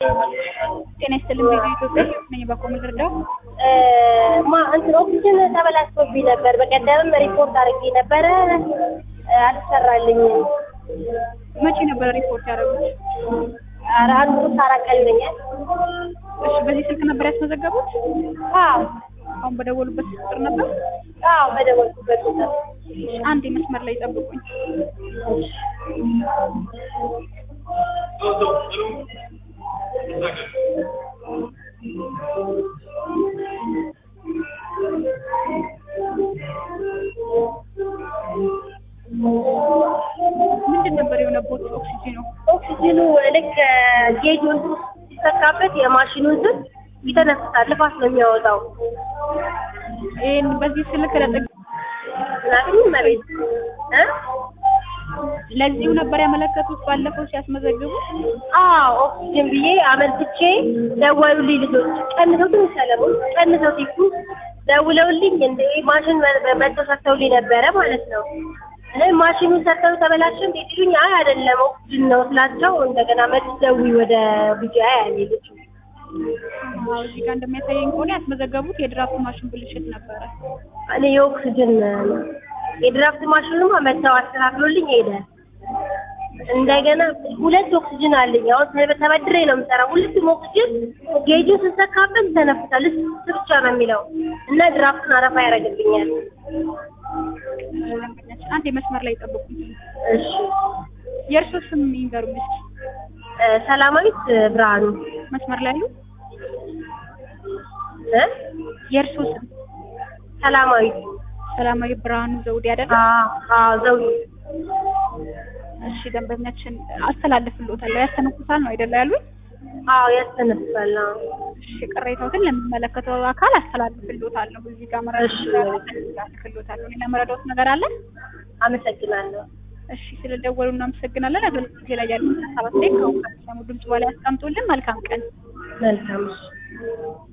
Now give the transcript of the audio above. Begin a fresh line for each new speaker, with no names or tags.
ጤና ይስጥልኝ ቪዲዮ ኢትዮጵያ ነኝ በኮም ልርዳው
ማ እንትን ኦክሲጅን ተበላሽቶብኝ ነበር። በቀደምም ሪፖርት አድርጌ ነበረ አልሰራልኝም።
መቼ ነበረ ሪፖርት ያደረጉት?
ኧረ አንድ ሶስት አራት ቀን ይለኛል።
እሺ በዚህ ስልክ ነበር ያስመዘገቡት?
አዎ
አሁን በደወሉበት ቁጥር ነበር?
አዎ በደወልኩበት ቁጥር
እሺ አንድ መስመር ላይ ጠብቁኝ። ምንድን ነበር የሆነቦት? ኦክሲጂኑ
ኦክሲጅኑ ልክ ጌጁ እንትን ሲሰካበት የማሽኑ እንትን ይተነፍሳል፣ ልፋት ነው የሚያወጣው።
ይህን በዚህ ስልክ ለጥግ
ምናምን መቤት እ
ለዚሁ ነበር ያመለከቱት ባለፈው ሲያስመዘግቡ?
አዎ ኦክሲጅን ብዬ አመልክቼ ደወሉልኝ ልጆች። ቀንሰው ትንሽ ሰለሞን ቀንሰው ሲሉ ደውለውልኝ እንደ ማሽን መጥተው ሰጥተውልኝ ነበረ ማለት ነው። እህ ማሽኑን ሰጥተው ተበላሸ እንዴ ሲሉኝ አይ አይደለም ኦክሲጅን ነው ስላቸው እንደገና መልስ ደውይ ወደ ቢጂአይ አለ ልጁ።
አዎ እዚህ ጋር እንደሚያሳየኝ ከሆነ ያስመዘገቡት የድራፍት ማሽን ብልሽት ነበረ።
እኔ የኦክሲጅን የድራፍት ማሽኑማ መጥተው አስተካክሎልኝ ሄደ። እንደገና ሁለት ኦክሲጅን አለኝ። አሁን ተበ- ተበድሬ ነው የምሰራው። ሁለቱም ኦክሲጅን ጌጁ ስሰካበት ይተነፍሳል። እሱ ብቻ ነው የሚለው እና ድራፍቱን አረፋ ያደርግብኛል።
አንድ መስመር ላይ ጠብቁኝ።
እሺ
የእርሶ ስም ይንገሩኝ እስኪ።
እ ሰላማዊት ብርሃኑ
መስመር ላይ አሉ?
እ
የእርሶ ስም
ሰላማዊት
ሰላማዊ ብርሃኑ ዘውዴ አይደለ?
አዎ አዎ ዘውዴ
እሺ ደንበኛችን አስተላልፍልዎታለሁ። ያስተነፍሳል ነው አይደለ ያሉኝ?
አዎ ያስተነፍሳል። አዎ
እሺ ቅሬታዎትን ለሚመለከተው አካል አስተላልፍልዎታለሁ። እዚህ ጋር
እሺ።
መረዳት አስተላልፍልዎታለሁ። ሌላ መረዳዎት ነገር አለ?
አመሰግናለሁ።
እሺ ስለደወሉ እናመሰግናለን። አገልግሎት ላይ ያሉትን ሀሳብ አስተያየት ከአሁን ከሚሰሙ ድምጽ በላይ ያስቀምጡልን። መልካም ቀን።
መልካም እሺ